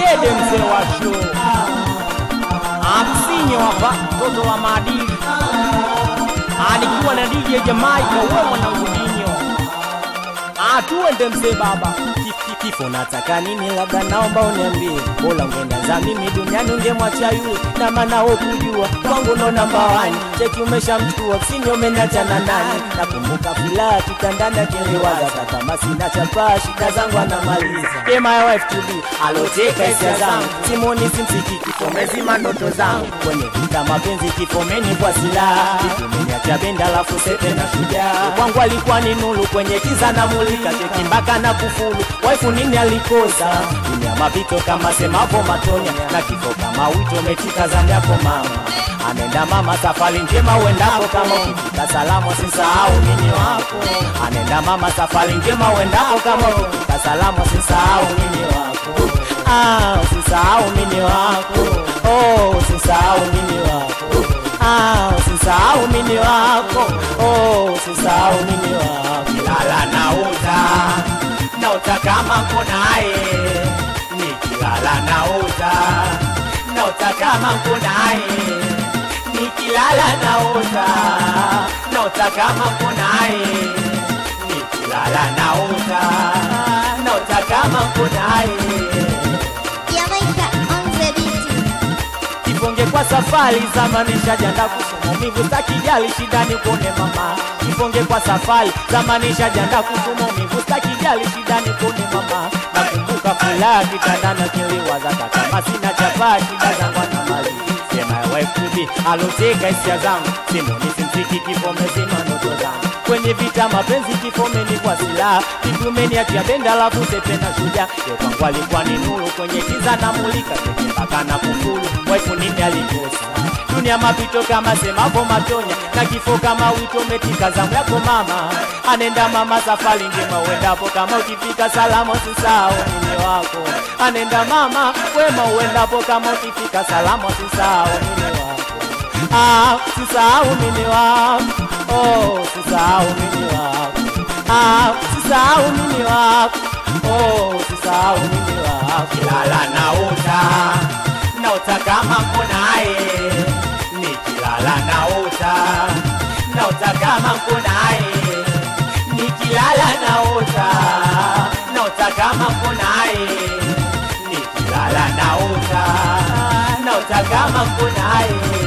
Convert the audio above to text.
Dede mzee wa show Amsinyo hapa mtoto wa maadili alikuwa na DJ Jamaica wewe mwanangu dinyo atuende mzee baba Ki- ki- kifo nataka nini labda naomba uniambie bora ungeenda za mimi duniani ungemwacha yule na maana wewe kujua kwangu ndo namba wani cheki umeshamchukua sini umenacha na nani nakumbuka furaha kitandani akiliwaza kata kama sina chapa shida zangu anamaliza yeah, my wife to be aloteka hisia zangu simoni simsiki kifo mezima ndoto zangu kwenye vita mapenzi kifo meni kwa silaha kimeniacha benda alafu sepe na shujaa kwangu alikuwa ni nulu kwenye kiza na mulika cheki mpaka na kufulu waifu nini alikosa dunia mapito kama semapo matonya na kifo kama wito umetika zamu yako mama anaenda mama safari njema uendako kama ukifika salamu sisahau nini wako anaenda mama safari njema uendako kama ukifika salamu sisahau nini wako ah, usisahau nini wako oh, usisahau nini wako ah, usisahau nini wako oh, usisahau nini wako kilala nauta nauta kama kunaye nikilala nauta nauta kama kunaye nikilala naota naota kama kunaye nikilala naota naota kama kunaye Jamaica on the beat. Kifonge kwa safari zamani shajanda kusoma umivu stakijali shidani kuone mama Kifonge kwa safari zamani shajanda kusoma umivu stakijali shidani kuone mama Nakumbuka furaha kitandana kiliwaza kama sina chapa shida zangu anamali Sema wife to be aloteka hisia zangu simoni simsiki kifo mezima ndoto zangu kwenye vita mapenzi kifomeni kwa silaha kitumeni atia benda alafu sepe na shujaa Yo kwangu alikuwa ni nuru kwenye kiza na mulika kwenye mpaka na kufulu waifu nini alikosa dunia mapito kama semapo matonya na kifo kama wito umetika zamu yako mama anenda mama safari njema uendapo kama ukifika salama usisahau nini wako anenda mama wema uendapo kama ukifika salama usisahau nini wako ah, usisahau nini wako oh, usisahau nini wako ah, usisahau nini wako oh, usisahau nini wako kilala naota naota kama kunaye nikilala naota naota kama kunaye nikilala naota naota kama kunaye nikilala naota naota kama kunaye